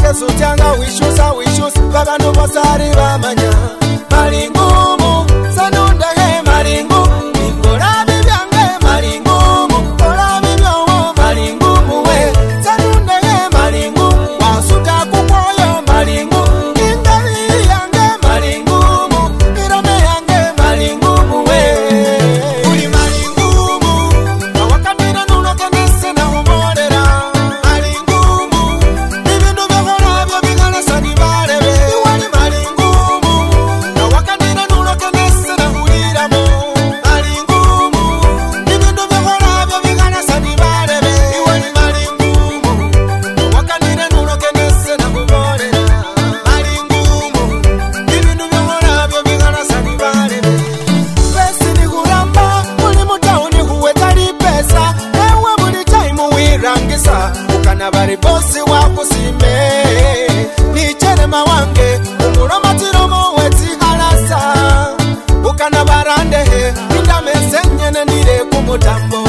yesu cyangwa wishyuza wishyuza b'abantu bose ari bamanya mari ngumu sanundahe mari ngumu ikora bibyange mari ngumu kora bibyowo mari ngumu we sanundahe mari ngumu wasuka kukwoyo mari ngumu ingabi yange mari ngumu irome yange mari ngumu we uri mari ngumu awakamira nunokenese nahumorera mari ngumu ibintu byahora byo bigarasa ntibarebe wari mari ngumu nawakandira nunokenese nahuriramo mari ngumu ibintu byahora byo bigarasa ntibarebe wari mari ngumu nawakandira nunokenese nahuborera mari ngumu ibintu byahora byo bigarasa ntibarebe pesi ni kuramba uri mutauni huwetari pesa ewe buri taimu wirangisa ukanabari bosi wakusime nicherema wange umuromatiromo weti arasa ukanabarandehe indamesenyene ndire kumutambo